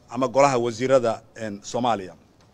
ama golaha wasiirada soomaaliya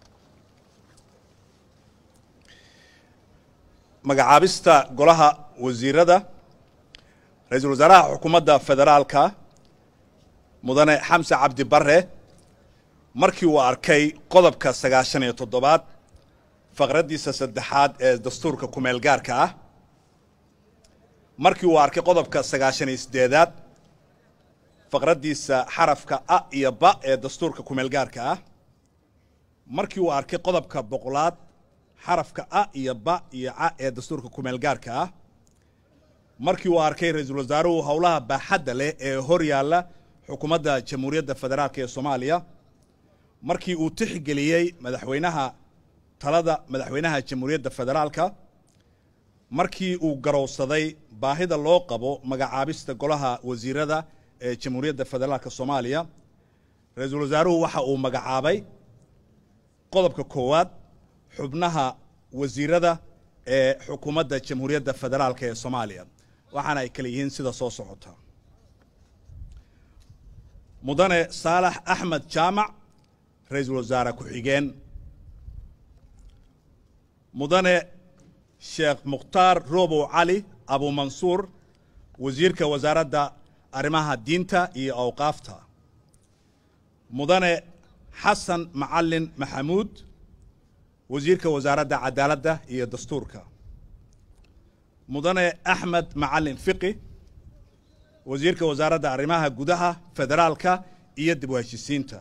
magacaabista golaha wasiirada ra-iisul wasaaraha xukuumadda federaalka mudane xamse cabdi bare markii uu arkay qodobka sagaashan iyo toddobaad faqraddiisa saddexaad ee dastuurka kumeel gaarka ah markii uu arkay qodobka sagaashan iyo siddeedaad faqraddiisa xarafka a iyo ba ee dastuurka kumeel gaarka ah markii uu arkay qodobka boqolaad xarafka a iyo ba iyo ca ee dastuurka kumeel gaarka ah markii uu arkay ra-iisul wasaaruhu howlaha baaxadda leh ee hor yaalla xukuumadda jamhuuriyadda federaalk ee soomaaliya markii uu tixgeliyey madaxweynaha talada madaxweynaha jamhuuriyadda federaalka markii uu garowsaday baahida loo qabo magacaabista golaha wasiirada ee jamhuuriyadda federaalka soomaaliya ra-iisul wasaaruhu waxa uu magacaabay qodobka koowaad xubnaha wasiirada ee xukuumadda jamhuuriyadda federaalk ee soomaaliya waxaana ay kale yihiin sida soo socota mudane saalax axmed jaamac ra-iisul wasaare ku-xigeen mudane sheekh mukhtaar robow cali abumansuur wasiirka wasaaradda arrimaha diinta iyo awqaafta mudane xasan macalin maxamuud wasiirka wasaaradda cadaaladda iyo dastuurka mudane axmed macalin fiqi wasiirka wasaaradda arrimaha gudaha federaalka iyo dib u heshisiinta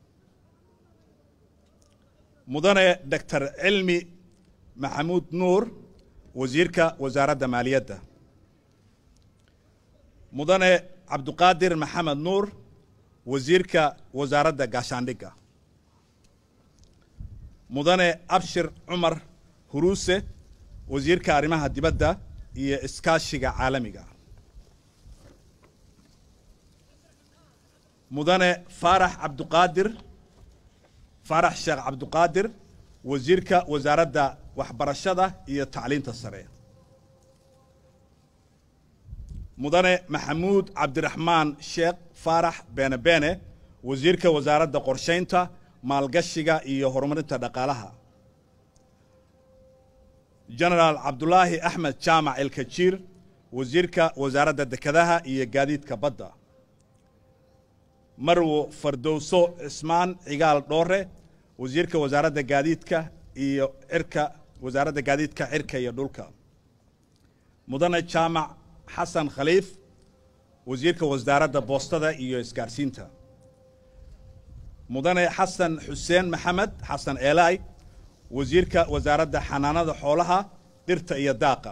mudane doctor cilmi maxamuud nuur wasiirka wasaaradda maaliyadda mudane cabduqaadir maxamed nuur wasiirka wasaaradda gaashaandhigga mudane abshir cumar huruuse wasiirka arrimaha dibadda iyo iskaashiga caalamiga mudane faarax cabduqaadir faarax sheekh cabduqaadir wasiirka wasaaradda waxbarashada iyo tacliinta sare mudane maxamuud cabdiraxmaan sheekh faarax beene beene wasiirka wasaaradda qorshaynta maalgashiga iyo horumarinta dhaqaalaha genaraal cabdulaahi axmed jaamac elkajiir wasiirka wasaaradda dekedaha iyo gaadiidka badda marwo fardowso cismaan cigaal dhoore wasiirka wasaaradda gaadiidka iyo cirka wasaaradda gaadiidka cirka iyo dhulka mudane jaamac xasan khaliif wasiirka wasaaradda boostada iyo isgaarsiinta mudane xasan xuseen maxamed xasan eelaay wasiirka wasaaradda xanaanada xoolaha dhirta iyo daaqa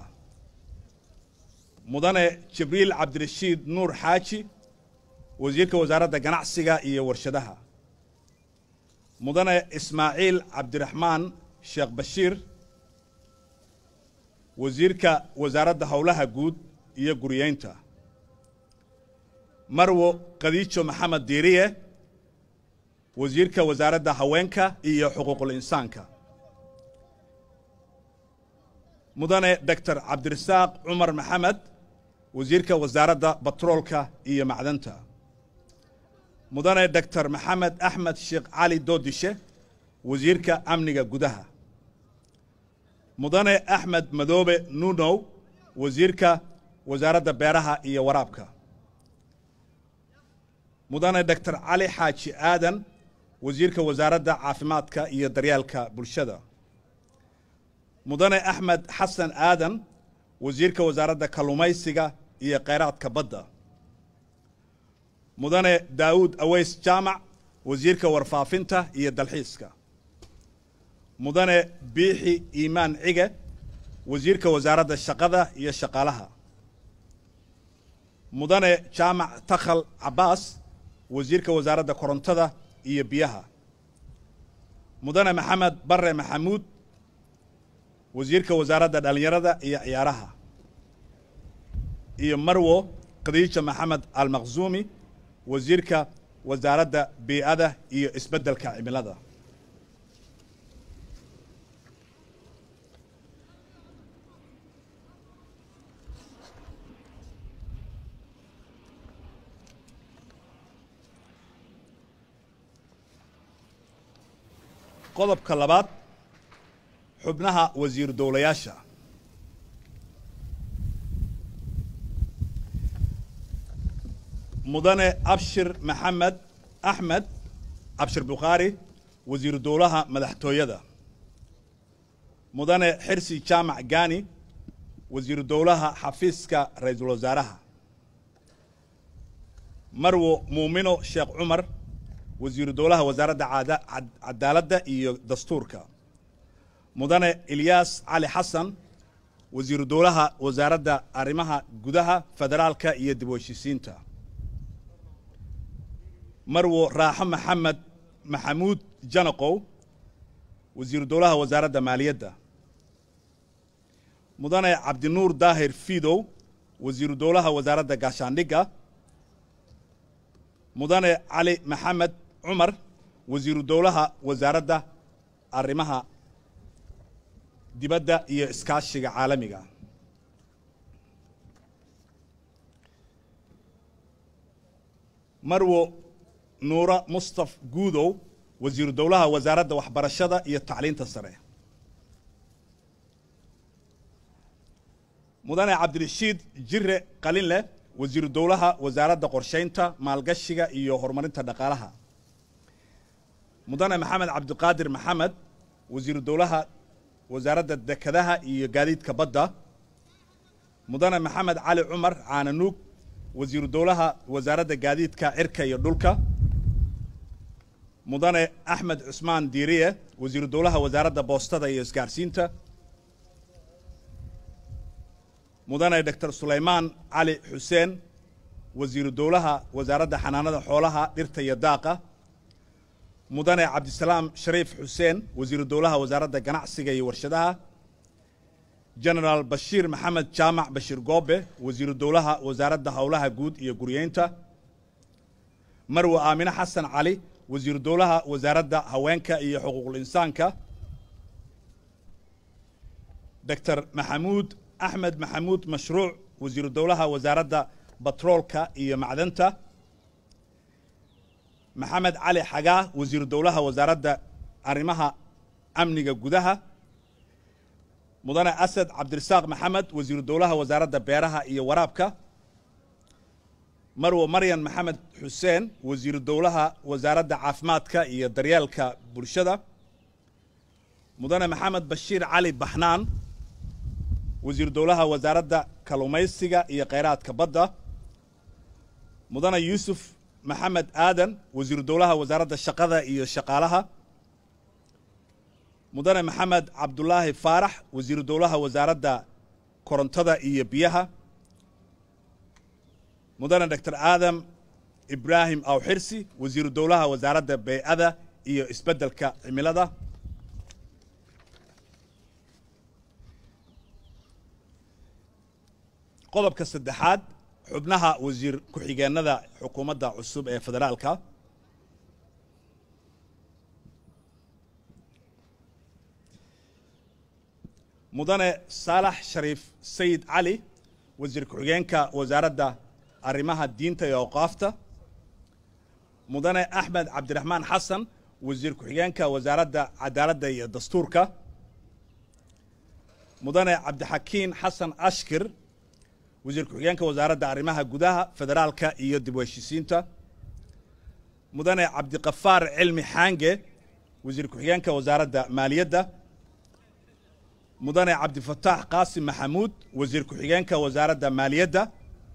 mudane jibriil cabdirashiid nuur xaaji wasiirka wasaaradda ganacsiga iyo warshadaha mudane ismaaciil cabdiraxmaan sheekh bashiir wasiirka wasaaradda howlaha guud iyo guriyeynta marwo khadiijo maxamed diiriye wasiirka wasaaradda haweenka iyo xuquuqul insaanka mudane doctor cabdirasaaq cumar maxamed wasiirka wasaaradda batroolka iyo macdanta mudane doctor maxamed axmed sheekh cali doodishe wasiirka amniga gudaha mudane axmed madoobe nunow wasiirka wasaaradda beeraha iyo waraabka mudane doctor cali xaaji aadan wasiirka wasaaradda caafimaadka iyo daryeelka bulshada mudane axmed xasan aadan wasiirka wasaaradda kalluumaysiga iyo kheyraadka badda mudane daawuud aweys jaamac wasiirka warfaafinta iyo dalxiiska mudane biixi iimaan cige wasiirka wasaaradda shaqada iyo shaqaalaha mudane jaamac takhal cabbaas wasiirka wasaaradda korontada iyo biyaha mudane maxamed bare maxamuud wasiirka wasaaradda dhallinyarada iyo ciyaaraha iyo marwo khadiija maxamed almaqzuumi wasiirka wasaaradda bii'ada iyo isbeddelka cimilada qodobka labaad xubnaha wasiir dowlayaasha mudane abshir maxamed axmed abshir bukhaari wasiiru dowlaha madaxtooyada mudane xirsi jaamac gani wasiiru dowlaha xafiiska ra-iisul wasaaraha marwo muumino sheekh cumar wasiiru dowlaha wasaaradda cadaaladda iyo dastuurka mudane ilyaas cali xasan wasiiru dowlaha wasaaradda arrimaha gudaha federaalka iyo dib u heshiisiinta marwo raaxo maxamed maxamuud janaqow wasiiru dowlaha wasaaradda maaliyadda mudane cabdinuur daahir fidow wasiiru dowlaha wasaaradda gaashaandhigga mudane cali maxamed cumar wasiiru dowlaha wasaaradda arrimaha dibadda iyo iskaashiga caalamiga marwo nuura mustaf guudow wasiiru dowlaha wasaaradda waxbarashada iyo tacliinta sare mudane cabdirashiid jire qalinleh wasiiru dowlaha wasaaradda qorshaynta maalgashiga iyo horumarinta dhaqaalaha mudane maxamed cabdiqaadir maxamed wasiiru dowlaha wasaaradda dekadaha iyo gaadiidka badda mudane maxamed cali cumar caananuug wasiiru dowlaha wasaaradda gaadiidka cirka iyo dhulka mudane axmed cusmaan diiriye wasiiru dowlaha wasaaradda boostada iyo isgaarsiinta mudane doctor sulaymaan cali xuseen wasiiru dowlaha wasaaradda xanaanada xoolaha dhirta iyo daaqa mudane cabdisalaam shariif xuseen wasiiru dowlaha wasaaradda ganacsiga iyo warshadaha genaraal bashiir maxamed jaamac bashiir goobe wasiiru dowlaha wasaaradda howlaha guud iyo guryeynta marwe aamine xasan cali wasiiru dowlaha wasaaradda haweenka iyo xuquuqul insaanka doctor maxamuud axmed maxamuud mashruuc wasiiru dowlaha wasaaradda batroolka iyo macdanta maxamed cali xagaa wasiiru dowlaha wasaaradda arrimaha amniga gudaha mudane asad cabdirasaaq maxamed wasiiru dowlaha wasaaradda beeraha iyo waraabka marwo maryan maxamed xuseen wasiiru dowlaha wasaaradda caafimaadka iyo daryeelka bulshada mudane maxamed bashiir cali baxnaan wasiiru dowlaha wasaaradda kalluumaysiga iyo kheyraadka badda mudane yuusuf maxamed aadan wasiiru dowlaha wasaaradda shaqada iyo shaqaalaha mudane maxamed cabdulaahi faarax wasiiru dowlaha wasaaradda korontada iyo biyaha mudane doctor aadam ibraahim awxirsi wasiiru dowlaha wasaaradda bey'ada iyo isbeddelka cimilada qodobka saddexaad xubnaha wasiir ku-xigeenada xukuumadda cusub ee federaalka mudane saalax shariif sayid cali wasiir ku-xigeenka wasaaradda arrimaha diinta iyo awqaafta mudane axmed cabdiraxmaan xasan wasiir ku-xigeenka wasaaradda cadaaladda iyo dastuurka mudane cabdixakiin xasan ashkir wasiir ku-xigeenka wasaaradda arrimaha gudaha federaalka iyo dib u heshiisiinta mudane cabdiqafaar cilmi xaange wasiir ku-xigeenka wasaaradda maaliyadda mudane cabdifataax qaasim maxamuud wasiir ku-xigeenka wasaaradda maaliyadda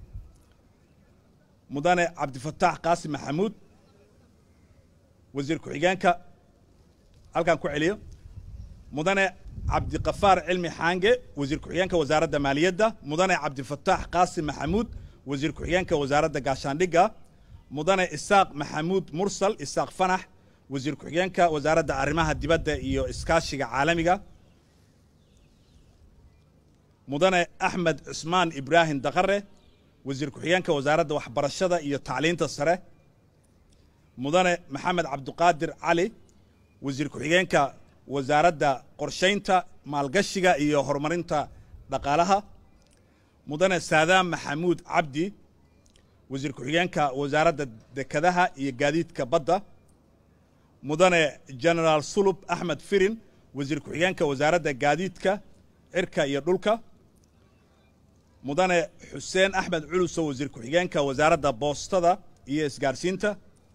mudane cabdifataax qaasim maxamuud wasiir ku-xigeenka halkaan ku celiyo mudane cabdiqafaar cilmi xaange wasiir ku-xigeenka wasaaradda maaliyadda mudane cabdifataax qaasim maxamuud wasiir ku-xigeenka wasaaradda gaashaandhigga mudane isaaq maxamuud mursal isaaq fanax wasiir ku-xigeenka wasaaradda arrimaha dibadda iyo iskaashiga caalamiga mudane axmed cusmaan ibraahim daqare wasiir ku-xigeenka wasaaradda waxbarashada iyo tacliinta sare mudane maxamed cabdiqaadir cali wasiir ku-xigeenka wasaaradda qorshaynta maalgashiga iyo horumarinta dhaqaalaha mudane saadaam maxamuud cabdi wasiir ku-xigeenka wasaaradda dekadaha iyo gaadiidka badda mudane genaraal sulub axmed firin wasiir ku-xigeenka wasaaradda gaadiidka cirka iyo dhulka mudane xuseen axmed culuso wasiir ku-xigeenka wasaaradda boostada iyo isgaarsiinta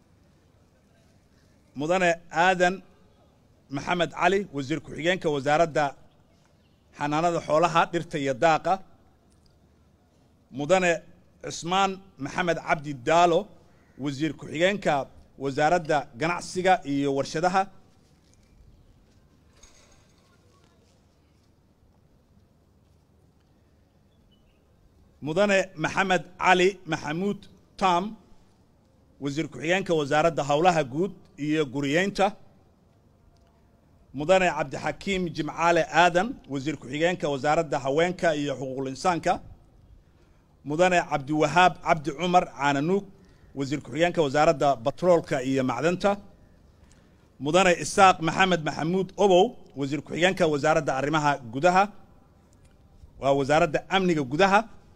mudane aadan maxamed cali wasiir ku-xigeenka wasaaradda xanaanada xoolaha dhirta iyo daaqa mudane cismaan maxamed cabdi daalo wasiir ku-xigeenka wasaaradda ganacsiga iyo warshadaha mudane maxamed cali maxamuud tam wasiir ku-xigeenka wasaaradda howlaha guud iyo guriyeynta mudane cabdixakiim jimcaale aadan wasiir ku-xigeenka wasaaradda haweenka iyo xuquuqul insaanka mudane cabdiwahaab cabdi cumar caananuug wasiir ku-xigeenka wasaaradda batroolka iyo macdanta mudane isaaq maxamed maxamuud obow wasiir ku-xigeenka wasaaradda arrimaha gudaha waa wasaaradda amniga gudaha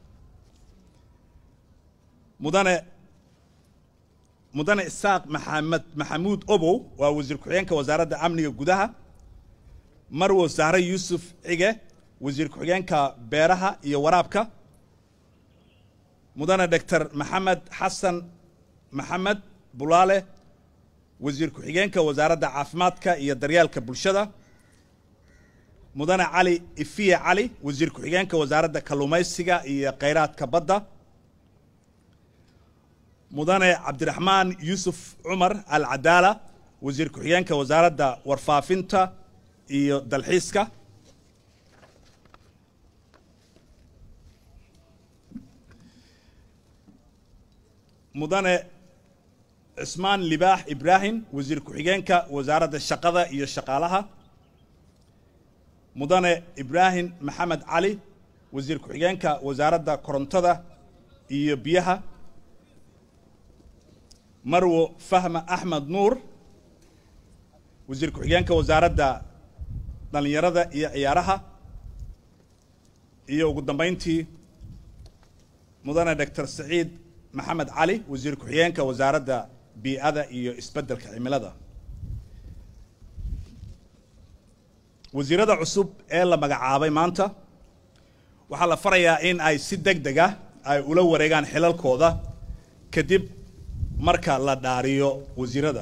mudane mudane isaaq maxamed maxamuud obow waa wasiir ku-xigeenka wasaaradda amniga gudaha marwo sahre yuusuf cige wasiir ku-xigeenka beeraha iyo waraabka mudane doctor maxamed xasan maxamed bulaale wasiir ku-xigeenka wasaaradda caafimaadka iyo daryeelka bulshada mudane cali ifiye cali wasiir ku-xigeenka wasaaradda kalluumaysiga iyo khayraadka badda mudane cabdiraxmaan yuusuf cumar alcadaala wasiir ku-xigeenka wasaaradda warfaafinta iyo dalxiiska mudane cismaan libaax ibraahim wasiir ku-xigeenka wasaaradda shaqada iyo shaqaalaha mudane ibraahim maxamed cali wasiir ku-xigeenka wasaaradda korontada iyo biyaha marwo fahma axmed nuur wasiir ku-xigeenka wasaaradda dhallinyarada iyo ciyaaraha iyo ugu dambayntii mudane doctor saciid maxamed cali wasiir ku-xigeenka wasaaradda bii'ada iyo isbeddelka cimilada wasiirada cusub ee la magacaabay maanta waxaa la farayaa in ay si deg deg ah ay ula wareegaan xilalkooda kadib marka la dhaariyo wasiirada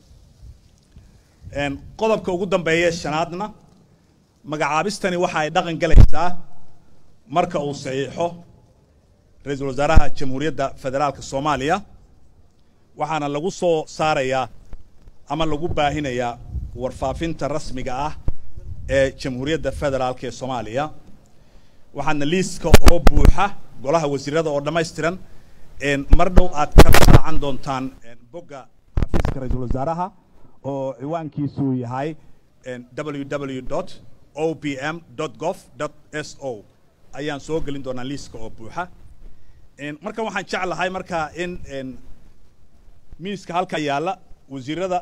qodobka ugu dambeeya shanaadna magacaabistani waxa ay dhaqan galaysaa marka uu saxiixo ra-iisul wasaaraha jamhuuriyadda federaalka soomaaliya waxaana lagu soo saarayaa ama lagu baahinayaa warfaafinta rasmiga ah ee jamhuuriyadda federaalka ee soomaaliya waxaana liiska oo buuxa golaha wasiirada oo dhammaystiran mar dhow aad kala raacan doontaan bogga xafiiska ra-iisul wasaaraha oo ciwaankiisu yahay www o p m gov s o ayaan soo gelin doonaa liiska oo buuxa markan waxaan jeclahay markaa in miiska halka yaalla wasiirada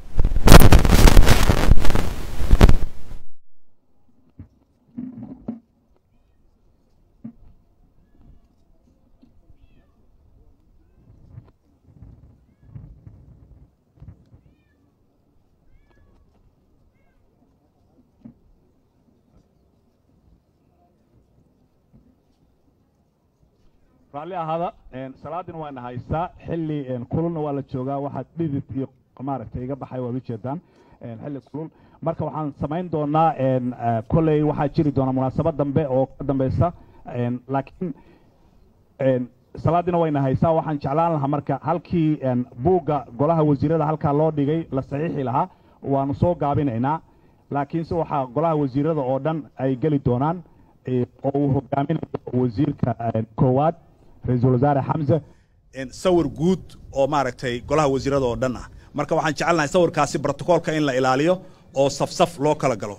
raalli ahaada salaadina waana haystaa xilli kululna waa la joogaa waxaad dhidid iyo maaragtay iga baxay waad ujeedaan xilli kulul marka waxaan samayn doonaa kolley waxaa jiri doona munaasabad dambe oo ka dambeysa laakiin salaadina wayna haysaa waxaan jeclaan lahaa marka halkii buugga golaha wasiirada halkaa loo dhigay la saxiixi lahaa waanu soo gaabinaynaa laakiinse waxaa golaha wasiirada oo dhan ay geli doonaan oo uu hogaaminayo wasiirka koowaad ra-iisul wasaare xamse sawir guud oo maaragtay golaha wasiirada oo dhan ah marka waxaan jecelnahay sawirkaasi brotocoolka in la ilaaliyo oo safsaf loo kala galo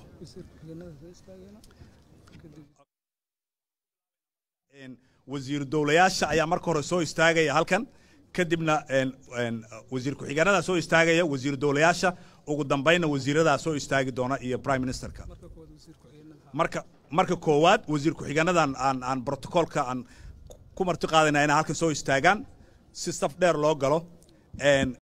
wasiir dowlayaasha ayaa marka hore soo istaagaya halkan kadibna wasiir ku-xigeenadaa soo istaagaya wasiir dowlayaasha ugu dambayna wasiiradaa soo istaagi doona iyo prime ministerka marka marka koowaad wasiir ku-xigeenadan aan aan brotocoolka aan ku marti qaadayna inay halkan soo istaagaan si saf dheer loo galo